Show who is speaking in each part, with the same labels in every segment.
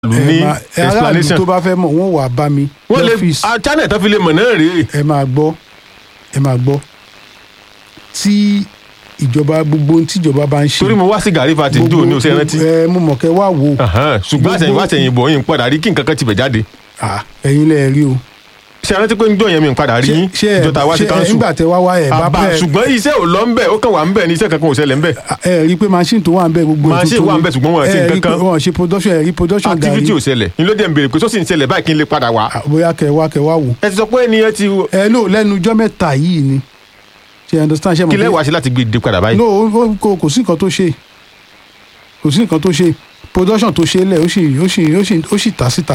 Speaker 1: lù ní
Speaker 2: ẹ máa- ẹ aráàlú
Speaker 1: explanation
Speaker 2: tó bá fẹ́ mọ̀ wọ́n wà bá mi
Speaker 1: wọ́n lè
Speaker 2: lọ́fíìsì
Speaker 1: ah, channel tó fi lè mọ̀ náà rèé
Speaker 2: ẹ máa gbọ́ ẹ máa gbọ́ tí ìjọba gbogbo ohun tíjọba bá ń ṣe
Speaker 1: torí mo wá sí gàrí fati jò ní oṣù rántí
Speaker 2: ẹ mo mọ̀ kẹ́ wá wò ó
Speaker 1: Ahan, ṣùgbọ́n àtẹ̀yìn wá àtẹ̀yìn bọ̀ yín padà rí kí nǹkan kan ti bẹ̀ jáde
Speaker 2: Ah, ẹ̀yin lẹ rí o
Speaker 1: ṣe rántí pé ń jọ yẹn mi ń padà rí yín
Speaker 2: ṣé ẹ
Speaker 1: ìjọta wá sí
Speaker 2: ṣé ẹ
Speaker 1: council
Speaker 2: nígbà tẹ wá wá ẹ bá
Speaker 1: àbá
Speaker 2: bẹ́ẹ̀
Speaker 1: ṣùgbọ́n iṣẹ́ ò lọ ń bẹ̀ ó kàn wà ń bẹ̀ ní iṣẹ́ kankan ò ṣẹlẹ̀ ń bẹ̀
Speaker 2: ẹ rí i pé machine tó wà ń bẹ gbogbo ẹ̀
Speaker 1: Machine
Speaker 2: tuntun
Speaker 1: wà ń
Speaker 2: ni.
Speaker 1: bẹ, ṣùgbọ́n wọn ò ṣe
Speaker 2: ẹ rí i
Speaker 1: nǹkan
Speaker 2: pé
Speaker 1: kan.
Speaker 2: wọn ò ṣe production ẹ rí production
Speaker 1: activity ò
Speaker 2: gàrí
Speaker 1: ṣẹlẹ̀ ní ló dẹ̀ ń béèrè pé sọ́sì ń ṣẹlẹ̀ báyìí kí n lè padà wá
Speaker 2: Ah, bóyá kẹ wá kẹ wá wò
Speaker 1: ẹ ti sọ pé ẹnìyẹn ti
Speaker 2: ẹ lò lẹ́nu ọjọ́ mẹ́ta yìí ni ṣe you understand ṣe mọ̀
Speaker 1: kí
Speaker 2: pé-
Speaker 1: lẹ́wàá ṣe láti gbé dé padà báyìí
Speaker 2: no ó- ó- kò kò sí nǹkan tó ṣe kò sí nǹkan tó ṣe production tó ṣe lẹ̀ ó sì ó sì ó sì ó sì tà síta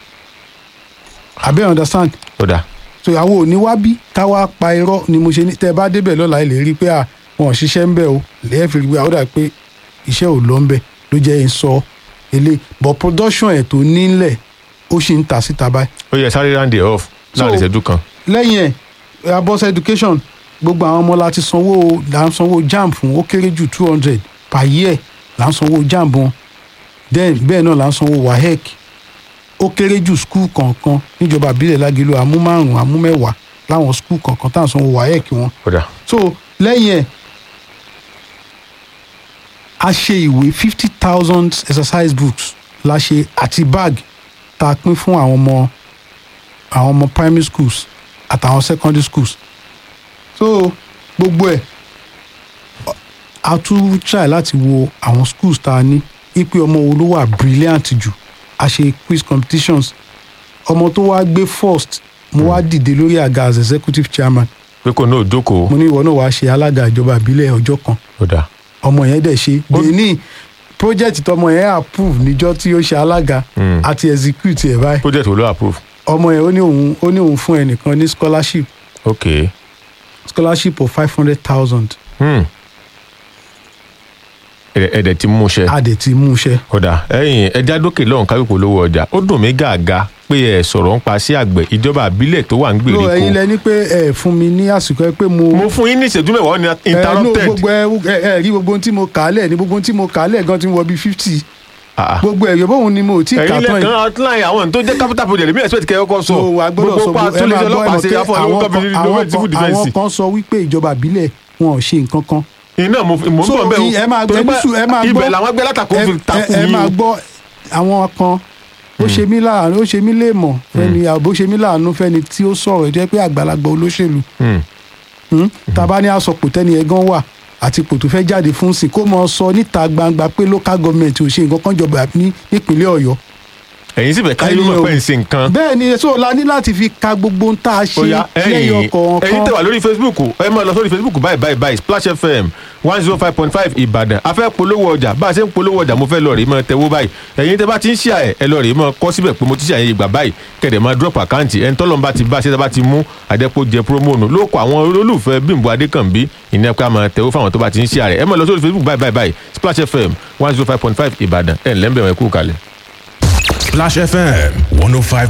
Speaker 2: àbẹ́ understand
Speaker 1: ó dáa
Speaker 2: so àwọn òní wá bí ká wá pa irọ́ ni mo ṣe ní tẹ́ ẹ bá débẹ̀ lọ́la ẹ lè rí i pé à wọn ò ṣiṣẹ́ ń bẹ̀ o lẹ́yìn fi rí i pé àwọn dà pé iṣẹ́ ò lọ ń bẹ̀ ló jẹ́ ń sọ ilé but production ẹ̀ tó nílẹ̀ ó sì ń tà síta báyìí
Speaker 1: ó yẹ sáré round it off láàrin
Speaker 2: So-
Speaker 1: ìṣẹ́jú kan
Speaker 2: lẹ́yìn ẹ̀ abọ́sẹ̀ education gbogbo àwọn ọmọ láti sanwó là ń sanwó jamb fún ó kéré jù two hundred per year là ń sanwó jamb wọn then bẹ́ẹ̀ náà là ń sanwó wahec ó kéré jù skul kọ̀ọ̀kan níjọba àbílẹ̀ lágẹ̀lú àmú márùn-ún àmú mẹ́wàá láwọn skul kọ̀ọ̀kan tá à ń sanwó wahec wọn
Speaker 1: ó dáa
Speaker 2: so lẹ́yìn ẹ̀ a ṣe ìwé fifty thousand exercise books la ṣe àti bag tá a pín fún àwọn ọmọ àwọn ọmọ primary schools àtàwọn secondary schools so gbogbo ẹ̀ a tún try láti wo àwọn schools tá a ní ipe ọmọ wo ló wà brilliant jù a ṣe quiz competitions ọmọ tó wá gbé first mo wá dìde lórí àga as executive chairman
Speaker 1: pé kò náà jókòó
Speaker 2: mo ní ìwọ náà wàá ṣe alága ìjọba ìbílẹ̀ ọjọ́ kan
Speaker 1: ó dáa
Speaker 2: ọmọ yẹn dẹ̀ ṣe benin project tọmọ yẹn approve níjọ́ tí ó ṣe alága
Speaker 1: Mm.
Speaker 2: àti execute ẹ̀ báyìí
Speaker 1: project wo ló approve
Speaker 2: ọmọ yẹn ó ní òun ó ní òun fún ẹnìkan ní scholarship
Speaker 1: ok
Speaker 2: scholarship of five hundred thousand
Speaker 1: hmm. ẹ̀dẹ̀ ẹ̀dẹ̀ ti mú ṣe
Speaker 2: a dẹ̀ ti mú iṣẹ́
Speaker 1: ó dáa ẹ̀yìn ẹja dókè lọ́hùn káwé polówó ọjà ó dùn mí gàgà pé ẹ sọ̀rọ̀ ń pa sí àgbẹ̀ ìjọba àbílẹ̀ tó wà ń
Speaker 2: no ẹ̀yin
Speaker 1: gbèríko
Speaker 2: lẹ ní pé ẹ fún mi ní àsìkò ẹ pé mo
Speaker 1: mo fún yín ní ìṣẹ́jú mẹ́wàá ní
Speaker 2: ẹ no
Speaker 1: interrupted
Speaker 2: gbogbo ẹ ẹ ẹ rí gbogbo ohun tí mo kà á lẹ̀ ní gbogbo ohun tí mo kà á lẹ̀ gan tí mo wọ bíi fifty
Speaker 1: Ah, ah.
Speaker 2: gbogbo ẹ̀ yóò bóun ni mo ò tí ì kà
Speaker 1: ẹ̀yin
Speaker 2: tán
Speaker 1: lẹ́ẹ̀kan
Speaker 2: yìí
Speaker 1: outline àwọn tó jẹ́ capital project mi expect kẹ́ ẹ kọ́ sọ
Speaker 2: so wà gbọ́dọ̀ sọ
Speaker 1: pa
Speaker 2: gbogbo
Speaker 1: tó
Speaker 2: ẹ
Speaker 1: lè
Speaker 2: máa
Speaker 1: ṣe
Speaker 2: gbọ́ ẹ
Speaker 1: ọlọ́pàá
Speaker 2: mọ̀
Speaker 1: ṣe
Speaker 2: pé
Speaker 1: afọ
Speaker 2: àwọn
Speaker 1: olówó
Speaker 2: kan-
Speaker 1: kọ́bí
Speaker 2: àwọn
Speaker 1: lówó
Speaker 2: kan-
Speaker 1: civil defence
Speaker 2: àwọn kan sọ wípé ìjọba ìbílẹ̀ wọn ò ṣe nǹkan kan
Speaker 1: iná mo mo ń
Speaker 2: so
Speaker 1: bọ̀ bẹ́ẹ̀
Speaker 2: ẹ máa
Speaker 1: torí
Speaker 2: ẹni
Speaker 1: pé
Speaker 2: sùn ẹ máa gbọ́
Speaker 1: ibẹ̀ làwọn gbé látàkó
Speaker 2: ẹ-
Speaker 1: fi
Speaker 2: ẹ-
Speaker 1: takùn
Speaker 2: ẹ
Speaker 1: yín
Speaker 2: máa
Speaker 1: o.
Speaker 2: gbọ́ àwọn kan ó ṣe mí láàánú ó ṣe mí léèmọ̀ fẹ́ni àbó ṣe mí láàánú fẹ́ni tí ó sọ̀rọ̀ jẹ́ pé àgbàlagbà olóṣèlú
Speaker 1: Hmm.
Speaker 2: Hmm? tàbá ní àsọpọ̀ tẹ́ni ẹ̀ gan wà àti ipò tó fẹ́ jáde fún sí kó mọ sọ níta gbangba pé local government ò ṣe nǹkan kan jọba ní nípínlẹ̀ ọ̀yọ́
Speaker 1: ẹ̀yin sì fẹ́ káyé
Speaker 2: Ẹni
Speaker 1: mọ̀
Speaker 2: o-
Speaker 1: pé ń ṣe nǹkan
Speaker 2: bẹ́ẹ̀ ni so la ní láti fi ka gbogbo ohun tá a ṣe
Speaker 1: Oya,
Speaker 2: lẹ́yìn
Speaker 1: ẹ̀yin
Speaker 2: ọkọ̀
Speaker 1: ẹ̀yin tẹ́
Speaker 2: ọ̀kan
Speaker 1: wà lórí facebook ẹ máa lọ sórí facebook báyìí báyìí báyìí splash fm one zero five point five ìbàdàn a fẹ́ polówó ọjà bá a ṣe ń polówó ọjà mo fẹ́ lọ rèé máa tẹwó báyìí ẹ̀yin tẹ́ bá ti ń ṣí ẹ̀ ẹ lọ rèé máa kọ́ síbẹ̀ pé mo ti ṣe àyè ìgbà báyìí kẹ̀dẹ̀ máa drop àkáǹtì ẹni tọ́lọ́n bá ti bá ṣe tá bá ti mú àdẹ́pọ̀ jẹ promo nù ló kọ àwọn olólùfẹ́ bímbọ adékànbí ìní ẹ̀ka máa tẹwó fáwọn tó bá ti ń ṣí ẹ̀ ẹ máa lọ sórí facebook báyìí báyìí báyìí splash fm one zero five point five ìbàdàn ẹ̀ ńlẹ́mbẹ̀rẹ̀ kú kalẹ̀.
Speaker 3: Splash FM 105.